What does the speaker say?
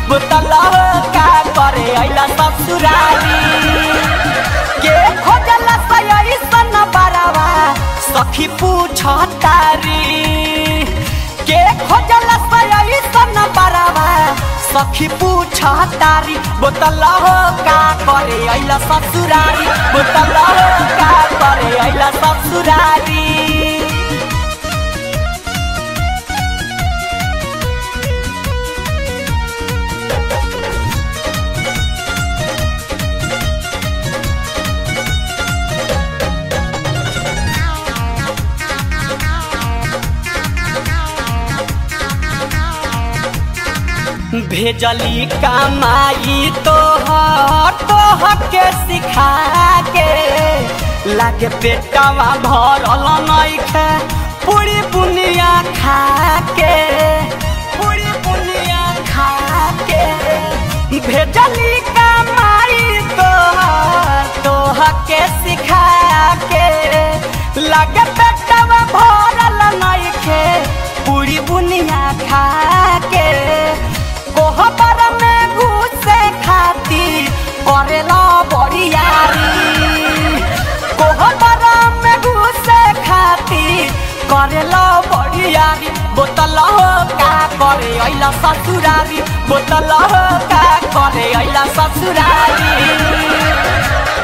बोतल का करे अइला ससुरारी के खोजला सयई सन बरावा सखी पूछ तारी के खोजला सयई सन बरावा सखी पूछ तारी बोतल का करे अइला ससुरारी बोतल का करे अइला ससुरारी भेजली कमाई तोहर तोहर के सिखा के लागे पेटवा भरल नइखे पूरी बुनिया खा के पूरी बुनिया खा के भेजली कमाई तोहर तोहर के सिखा के लागे पेटवा भरल नइखे पूरी बुनिया खा के कोहबर में घुसे खाती करेला बरियारी कोहबर में घुसे खाती करेला बरियारी बोतल का करे अइला ससुरारी बोतल का करे अइला ससुरारी